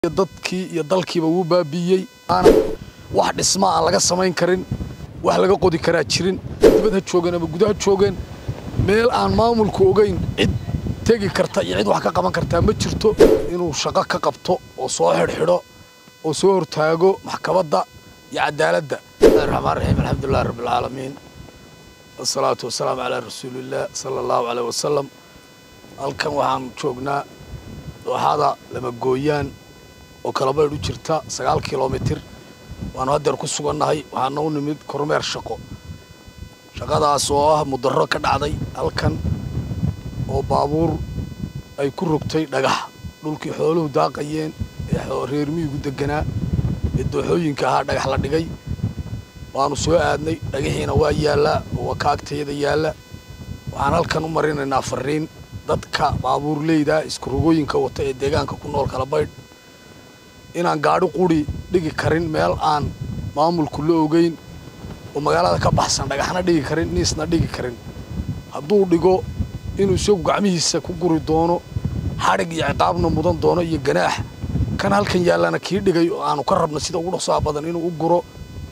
dadkii iyo dalkiiba wuu baabiiyey wax dhisma aan laga samayn karin wax laga qodi karaa jirin dibad ha joogeen ama gudaha joogeen meel aan maamulku ogeyn cid tegi karta iyo cid wax ka qaban kartaa ma jirto inuu shaqo ka qabto oo soo xidhxidho oo soo hortaago maxkamadda iyo cadaaladda raxmaan raxiim alxamdulilahi rabbilcaalamiin wasalaatu wasalaamu calaa rasuulillaah sala allahu caleyh wasalam halkan waxaan joognaa dooxada lamagooyaan oo kalabaydh u jirta sagaal kilomitir waanu haddeer ku sugannahay waxaana u nimid kormeer shaqo shaqadaas oo ah mudarro ka dhacday halkan oo baabuur ay ku rogtay dhagax dhulkii xooluhu daaqayeen ee reer miyigu deganaa ee dooxooyinka ahaa dhagax la dhigay waanu soo aadnay dhagaxiina waa yaallaa oo waa ka agtayada yaalla waxaan halkan u marinaynaa fariin dadka baabuurleyda iskurogooyinka wata ee deegaanka ku nool kalabaydh inaan gaadhi quri dhigi karin meel aan maamulku la ogeyn oo magaalada ka baxsan dhagaxna dhigi karin niisna dhigi karin hadduu dhigo inuu isagu gacmihiisa ku guri doono xadhig iyo ciqaabna mudan doono iyo ganaax kan halkan yaallana kii dhigay oo aanu ka rabno sida ugu dhaqsaha badan inuu u guro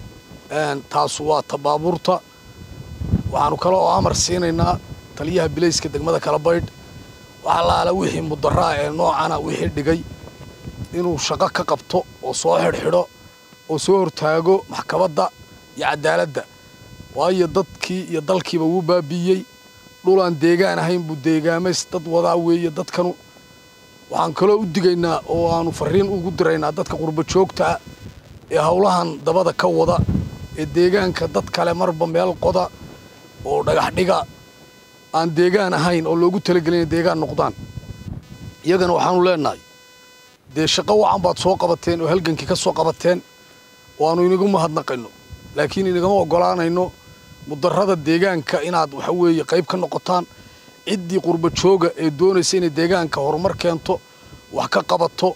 taasu waa ta baabuurta waxaanu kale oo amar siinaynaa taliyaha bilayska degmada kalabaydh waxa laala wixii mudaraa ee noocana wixii dhigay inuu shaqo ka qabto oo soo xidhxidho oo soo hortaago maxkamadda iyo cadaaladda waayo dadkii iyo dalkiiba wuu baabiiyey dhulaan deegaan ahayn buu deegaamays dad wadaa weeye dadkanu waxaan kaloo u digaynaa oo aanu fariin ugu diraynaa dadka qurba joogtaa ee howlahan dabada ka wada ee deegaanka dad kale marba meel qoda oo dhagax dhiga aan deegaan ahayn oo loogu talagelin inay deegaan noqdaan iyagana waxaanu leenahay dee shaqo wacan baad soo qabateen oo halgankii ka soo qabateen oo aanu inagu mahadnaqayno laakiin inagama oggolaanayno mudarrada deegaanka inaad waxa weeye qayb ka noqotaan ciddii qurba jooga ee doonaysa inay deegaanka horumar keento wax ka qabato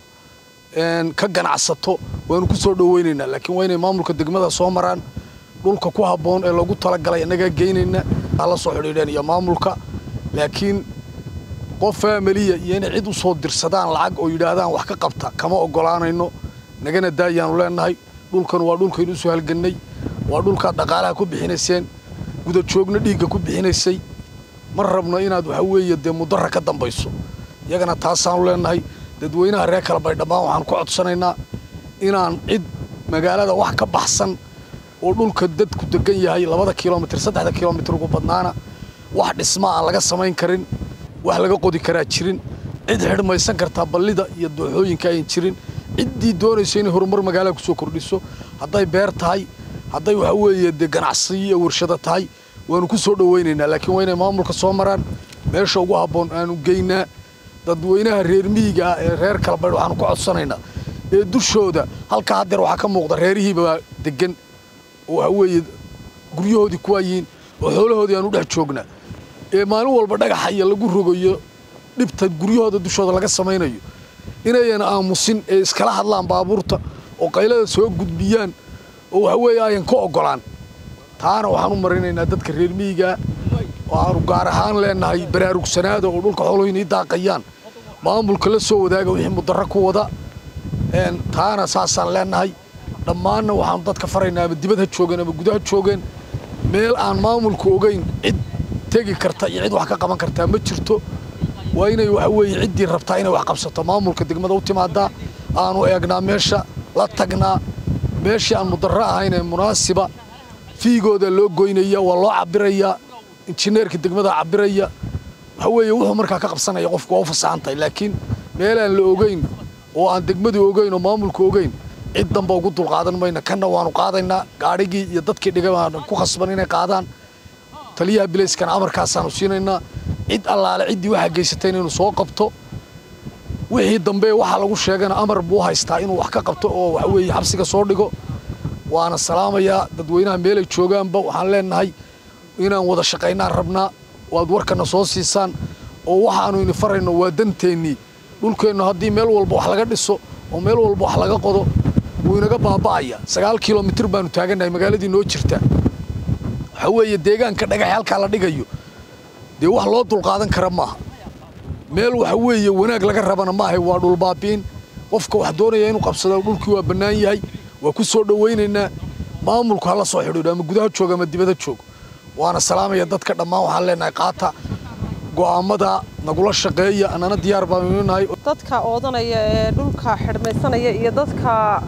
ka ganacsato waanu ku soo dhoweynaynaa laakiin waa inay maamulka degmada soo maraan dhulka ku habboon ee loogu talagalay innagaa geynayna la soo xidhiidheen iyo maamulka laakiin qof faamiliya iyo inay cid u soo dirsadaan lacag oo yidhaahdaan wax ka qabta kama oggolaanayno nagana daayaanu leenahay dhulkan waa dhulkaynu usoo halgannay waa dhulkaad dhaqaalaha ku bixinayseen gudajoogna dhiigga ku bixinaysay ma rabno inaad waxa weeye dee mudarra ka dambayso iyagana taasaanu leenahay dadweynaha reer kalabay dhammaan waxaan ku codsanaynaa inaan cid magaalada wax ka baxsan oo dhulka dadku degan yahay labada kilomitir saddexda kilomitir ugu badnaana wax dhisma aan laga samayn karin wax laga qodi karaa jirin cid xidhmaysan kartaa ballida iyo dooxooyinka ayan jirin ciddii doonayso inay horumar magaalada kusoo kordhiso hadday beer tahay hadday waxa weeye dee ganacsiyo iyo warshado tahay waanu ku soo dhoweynaynaa laakiin waa inay maamulka soo maraan meesha ugu habboon aanu geynaa dadweynaha reer miyiga ah ee reer kalabaydh waxaanu ku codsanaynaa ee dushooda halkaa haddeer waxaa ka muuqda reerihiibaa degan oo waxa weeye guryahoodii kuwaa yihiin oo xoolahoodii aanu dhex joognaa ee maalin walba dhagaxa iyo lagu rogayo dhibta guryahooda dushooda laga samaynayo inayan aamusin ee iskala hadlaan baabuurta oo qaylada soo gudbiyaan oo waxa weeye ayan ka oggolaan taana waxaan u marinaynaa dadka reer miyigaa oo aanu gaar ahaan leenahay baraarugsanaada oo dhulka xooluhu inay daaqayaan maamulka la soo wadaaga wixii mudarro ku wada taana saasaan leenahay dhammaanna waxaanu dadka faraynaa ama dibad ha joogeen ama gudaha joogeen meel aan maamulku ogeyn cid tegi karta iyo cid wax ka qaban kartaa ma jirto waa inay waxa weeye ciddii rabtaa inay wax qabsato maamulka degmada u timaadaa aanu eegnaa meesha la tagnaa meeshii aan mudarro ahayn ee munaasiba fiigooda loo goynaya waa loo cabirayaa injineerka degmada cabiraya waxa weeye wuxuu markaa ka qabsanaya qofku waa u fasaxan tahay laakiin meelaan la ogeyn oo aan degmadu ogeyn oo maamulku ogeyn cid damba ugu dulqaadan mayna kanna waanu qaadaynaa gaadhigii iyo dadkii dhigay baanu ku khasban inay qaadaan taliyaha bilayskana amarkaasaanu siinaynaa cid allaale ciddii waxaa geysatay inaynu soo qabto wixii dambe waxaa lagu sheegana amar buu haystaa inuu wax ka qabto oo waxa weeye xabsiga soo dhigo waana salaamayaa dadweynaha meelay joogaanba waxaan leenahay inaan wada shaqaynaan rabnaa waad warkana soo siisaan oo waxaanu ini farayno waa danteennii dhulkeennu haddii meel walba wax laga dhiso oo meel walba wax laga qodo wuu inaga baaba'aya sagaal kilomitir baanu taagannahay magaaladii noo jirta waxa weeye deegaanka dhagax halkaa la dhigayo dee wax loo dulqaadan kara maaha meel waxa weeye wanaag laga rabana maahay waa dhulbaabiin qofka wax doonaya inuu qabsado dhulkii waa bannaan yahay waa ku soo dhowaynaynaa maamulku hala soo xidhiidho ama gudaha jooga ama dibadda joogo waana salaamaya dadka dhammaan waxaan leenahay qaata go'aamada nagula shaqeeya annana diyaar baanu nahay dadka oodanaya ee dhulka xidhmaysanaya iyo dadka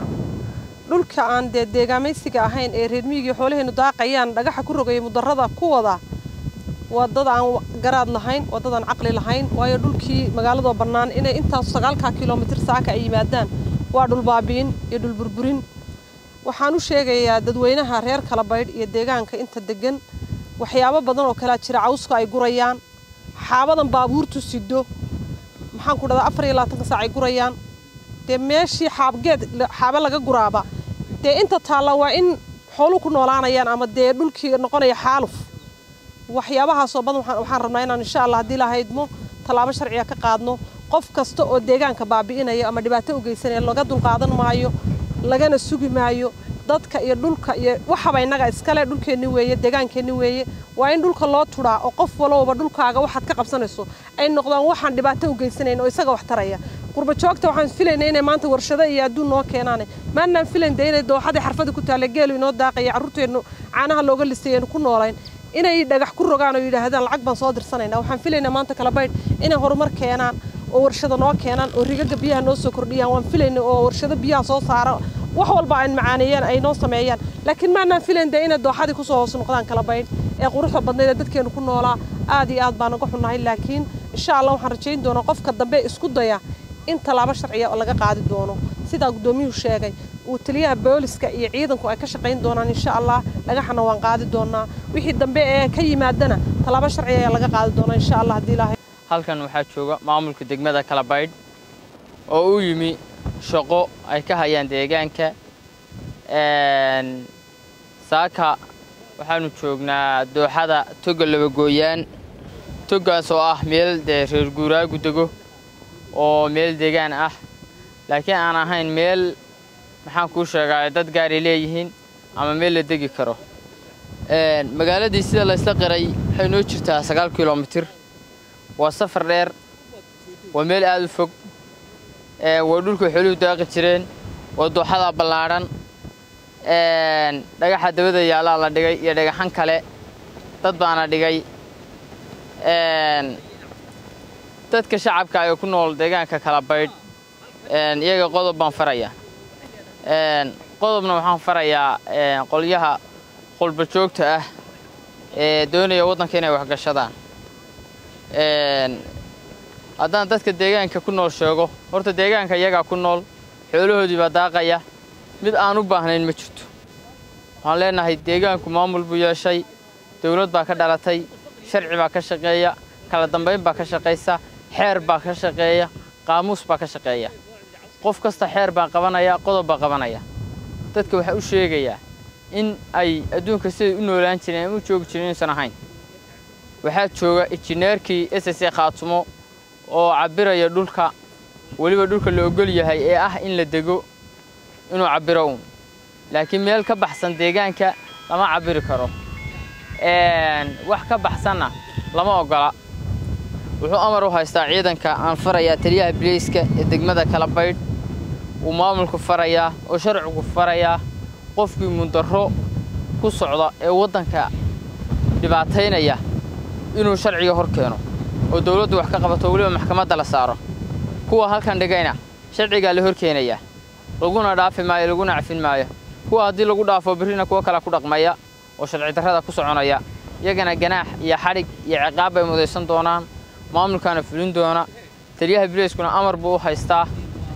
dhulka aan dee deegaamaysiga ahayn ee reer miyigii xoolaheennu daaqayaan dhagaxa ku rogaya mudarrada ku wada waa dad aan garaad lahayn waa dad aan caqli lahayn waayo dhulkii magaaladoo bannaan inay intaas sagaalkaa kilomitir saaka ay yimaadaan waa dhul baabi'in iyo dhul burburin waxaan u sheegayaa dadweynaha reer kalabaydh iyo deegaanka inta degan waxyaabo badan oo kalea jira cawska ay gurayaan xaabadan baabuurtu sido maxaan ku dhahdaa afar iyo labaatanka saac ay gurayaan dee meeshii xaabgeed xaaba laga guraaba dee inta taalla waa in xoolu ku noolaanayaan ama dee dhulkii noqonaya xaaluf waxyaabahaasoo badan waxaan rabnaa inaan insha allah haddii lahaydmo tallaabo sharciga ka qaadno qof kasta oo deegaanka baabi'inaya ama dhibaato u geysanaya laga dulqaadan maayo lagana sugi maayo dadka iyo dhulka iyo waxaba innaga iskale dhulkeenni weeye deegaankeenni weeye waa in dhulka loo tudhaa oo qof walowba dhulkaaga waxaad ka qabsanayso ay noqdaan waxaan dhibaato u geysanayn oo isaga wax taraya qurba joogta waxaan filaynay inay maanta warshado iyo adduun noo keenaane maannaan filayn dee inay dooxadii xarfada ku taalla geelu inoo daaqaya carruurteennu caanaha looga lisayaynu ku noolayn inay dhagax ku rogaan oo yidhaahdaan lacag baan soo dirsanayna waxaan filaynaa maanta kala baydh inay horumar keenaan oo warshado noo keenaan oo rigaga biyaha noo soo kordhiyaan waan filayna oo warshado biyaha soo saara wax walba aan macaaneeyaan ay noo sameeyaan laakiin maannaan filayn dee inay dooxadii kusoo hoos noqdaan kala baydh ee quruxda badnayd ee dadkeenu ku noolaa aad iyo aad baan uga xunnahay laakiin insha allah waxaan rajayn doonaa qofka dambe isku daya in tallaabo sharciya laga qaadi doono sidaa guddoomiyuhu sheegay uu taliyaha booliska iyo ciidanku ay ka shaqayn doonaan insha allah dhagaxana waan qaadi doonaa wixii dambe ee ka yimaadana tallaabo sharciya ayaa laga qaadi doonaa insha allah haddii ilaahay halkan waxaa jooga maamulka degmada kalabaydh oo u yimi shaqo ay ka hayaan deegaanka saaka waxaanu joognaa dooxada toga labagooyaan togaas oo ah meel dee reer guuraagu dego oo meel deegaan ah laakiin aan ahayn meel maxaan kuu sheegaa dad gaaray leeyihiin ama meel la degi karo magaaladii sida laysla qiray waxay noo jirtaa sagaal kilomitir waa safar dheer waa meel aad u fog waa dhulka xooluhu daaqi jireen waa dooxada ballaadhan dhagaxa dabada yaallaa la dhigay iyo dhagaxan kale dad baana dhigay dadka shacabka ee ku nool deegaanka kala baydh iyaga qodob baan farayaa qodobna waxaan farayaa qolyaha qolba joogta ah ee doonaya waddanka inay waxgashadaan haddaan dadka deegaanka ku nool sheego horta deegaanka iyagaa ku nool xoolahoodii baa daaqaya mid aan u baahnayn ma jirto waxaan leenahay deegaanku maamul buu yeeshay dawlad baa ka dhalatay sharci baa ka shaqeeya kala dambayn baa ka shaqaysa xeer baa ka shaqeeya qaamuus baa ka shaqeeya qof kasta xeer baa qabanaya qodob baa qabanaya dadka waxaa u sheegayaa in ay adduunka siday u noolaan jireen ama u joogi jireen inuusan ahayn waxaa jooga injineerkii s s khaatumo oo cabbiraya dhulka weliba dhulka la ogol yahay ee ah in la dego inuu cabbiro uun laakiin meel ka baxsan deegaanka lama cabbiri karo wax ka baxsanna lama oggola wuxuu amar u haystaa ciidanka aan farayaa taliyaha bileyska ee degmada kala baydh wuu maamulku farayaa oo sharcigu farayaa qofkii mundarro ku socda ee waddanka dhibaataynaya inuu sharciga hor keeno oo dawladdu wax ka qabato weliba maxkamadda la saaro kuwa halkan dhigayna sharcigaa la hor keenayaa laguna dhaafi maayo laguna cafin maayo kuwa haddii lagu dhaafo birrina kuwo kale ku dhaqmaya oo sharci darrada ku soconaya iyagana ganaax iyo xadhig iyo ciqaab bay mudaysan doonaan maamulkaana fulin doona taliyaha bileyskuna amar buu u haystaa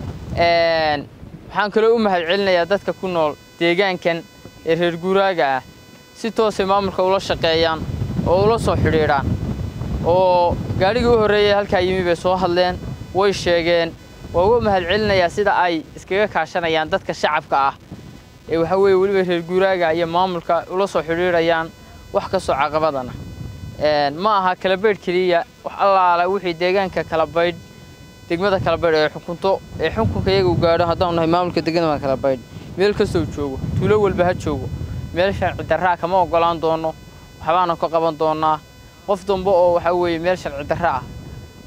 waxaan kaloo u mahad celinayaa dadka ku nool deegaankan ee reer guuraaga ah si toosay maamulka ula shaqeeyaan oo ula soo xidhiidhaan oo gaadhigii u horreeyay halkaa yimi bay soo hadleen way sheegeen waa uga mahad celinayaa sida ay iskaga kaashanayaan dadka shacabka ah ee waxaa weeye weliba reer guuraaga iyo maamulka ula soo xidhiidhayaan wax kastoo caqabadana ma aha kala baydh keliya wax allaala wixii deegaanka kala baydh degmada kala baydh ee xukunto ee xukunka iyaga u gaadho haddaanu nahay maamulka degmada kala baydh meel kastoo joogo tuulo walba ha joogo meel sharci darraa kama oggolaan doono waxbaanu ka qaban doonnaa qof dambe oo waxaa weeye meel sharci darra ah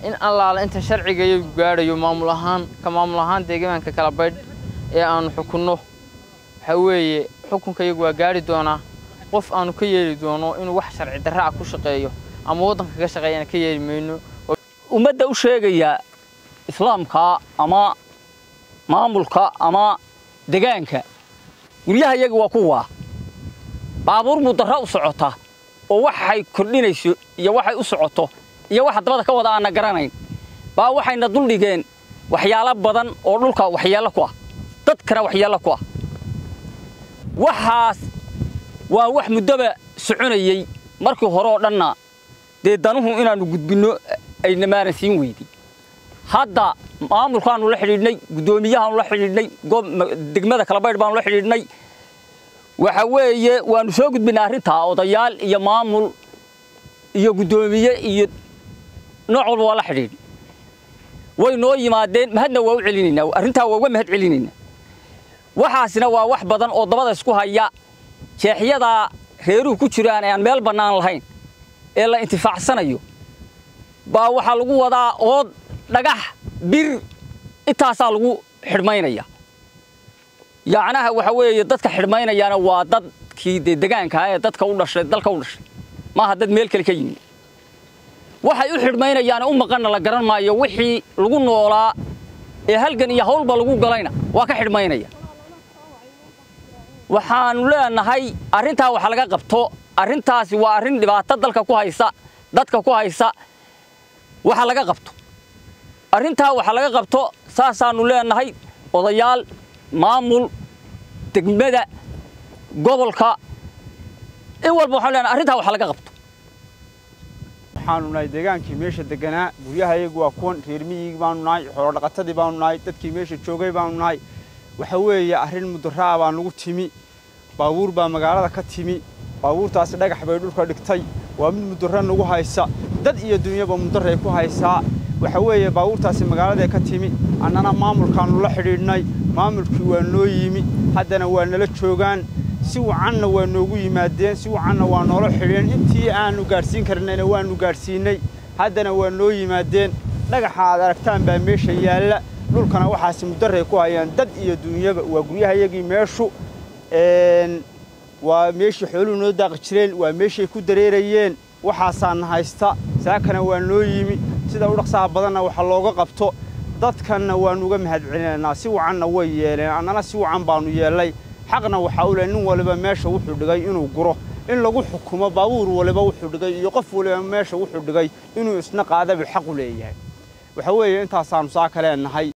in allaala inta sharciga iyagu gaadhayo maamul ahaan ka maamul ahaan deegaanka kala baydh ee aanu xukunno waxaa weeye xukunka iyagu waa gaadhi doonaa qof aanu ka yeeli doono inuu wax sharci darra ah ku shaqeeyo ama waddanka ka shaqeeyana ka yeeli mayno ummadda u sheegaya islaamka ama maamulka ama degaanka guryaha iyaga waa kuwaa baabuur mudarra u socota oo waxay kordhinayso iyo waxay u socoto iyo waxa dabada ka wada aanna garanayn baa waxayna duldhigeen waxyaalo badan oo dhulka waxyeello ku ah dadkana waxyeello ku ah waxaas waa wax muddoba soconayey markii hore oo dhanna dee danuhu inaannu gudbinno ayna maaran siin weyday hadda maamulkaannu la xidhiidhnay guddoomiyahaannu la xidhiidhnay degmada kalabaydh baannu la xidhiidhnay waxa weeye waannu soo gudbinay arrintaa odayaal iyo maamul iyo guddoomiye iyo nooc walba waa la xidhiidh way noo yimaadeen mahadna waa u celinaynaa arrintaa waa uga mahad celinaynaa waxaasina waa wax badan oo dabada isku haya jeexyadaa reeruhu ku jiraan ee aan meel bannaan lahayn ee la intifaacsanayo baa waxaa lagu wadaa ood dhagax bir intaasaa lagu xidhmaynaya yacnaha waxa weeye dadka xidhmaynayaana waa dadkii dee degaankaa ee dadka u dhashay dalka u dhashay maaha dad meel kale ka yimid waxay u xidhmaynayaane u maqanna la garan maayo wixii lagu noolaa ee halgan iyo hawlba lagu galayna waa ka xidhmaynaya waxaannu leenahay arrintaa wax laga qabto arrintaasi waa arrin dhibaato dalka ku haysa dadka ku haysa waxa laga qabto arrintaa waxa laga qabto saasaannu leenahay odayaal maamul degmada gobolka in walba waxaan leenahay arrintaa waxa laga qabto waxaanu nahay deegaankii meesha deganaa guryaha iyagu waa kuwan reer miyigi baanu nahay xoolodhaqatadii baanu nahay dadkii meesha joogay baanu nahay waxa weeye arrin mudaraa baa nagu timi baabuur baa magaalada ka timi baabuurtaasi dhagax bay dhulka dhigtay waa mid mudara nagu haysa dad iyo dunyaba mudaray ku haysaa waxa weeye baabuurtaasi magaaladae ka timi annana maamulkaannu la xidhiidhnay maamulkii waa noo yimi haddana waa nala joogaan si wacanna waa noogu yimaadeen si wacanna waa noola xidheen intii aannu gaadhsiin karnayna waannu gaadhsiinnay haddana waa noo yimaadeen dhagaxa aad aragtaan baa meesha yaalla dhulkana waxaasi mudaray ku hayaan dad iyo duunyaba waa guryahayagii meeshu waa meeshii xooluhu noo daaqi jireen waa meeshay ku dareerayeen waxaasaana haysta saakana waa noo yimi sida u dhaqsaha badanna waxa looga qabto dadkanna waannu uga mahad celinaynaa si wacanna way yeeleen annana si wacan baannu yeellay xaqna waxaa u leh nin waliba meesha wuxuu dhigay inuu guro in lagu xukumo baabuur waliba wuxuu dhigay iyo qof waliba meesha wuxuu dhigay inuu isna qaadaba xaq u leeyahay waxa weeye intaasaannu saaka leenahay